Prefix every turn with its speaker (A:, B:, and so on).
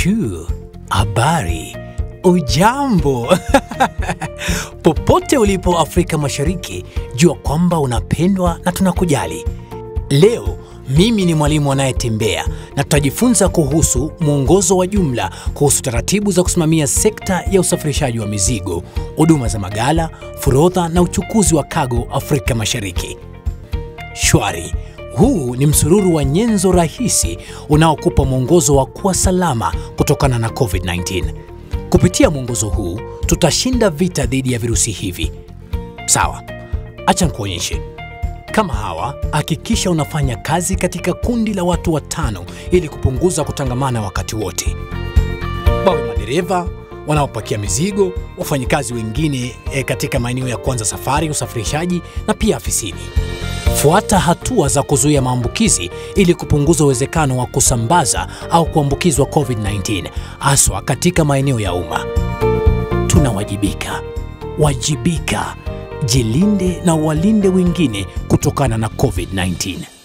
A: Shuu, habari, ujambo popote ulipo Afrika Mashariki, jua kwamba unapendwa na tunakujali. Leo mimi ni mwalimu anayetembea na tutajifunza kuhusu mwongozo wa jumla kuhusu taratibu za kusimamia sekta ya usafirishaji wa mizigo, huduma za magala, forodha na uchukuzi wa kago Afrika Mashariki. Shwari. Huu ni msururu wa nyenzo rahisi unaokupa mwongozo wa kuwa salama kutokana na COVID-19. Kupitia mwongozo huu tutashinda vita dhidi ya virusi hivi. Sawa, acha nikuonyeshe. Kama hawa, hakikisha unafanya kazi katika kundi la watu watano ili kupunguza kutangamana wakati wote. Wawe madereva wanaopakia mizigo, wafanyikazi wengine e, katika maeneo ya kuanza safari, usafirishaji na pia afisini. Fuata hatua za kuzuia maambukizi ili kupunguza uwezekano wa kusambaza au kuambukizwa COVID-19 haswa katika maeneo ya umma. Tunawajibika. Wajibika. Jilinde na walinde wengine kutokana na COVID-19.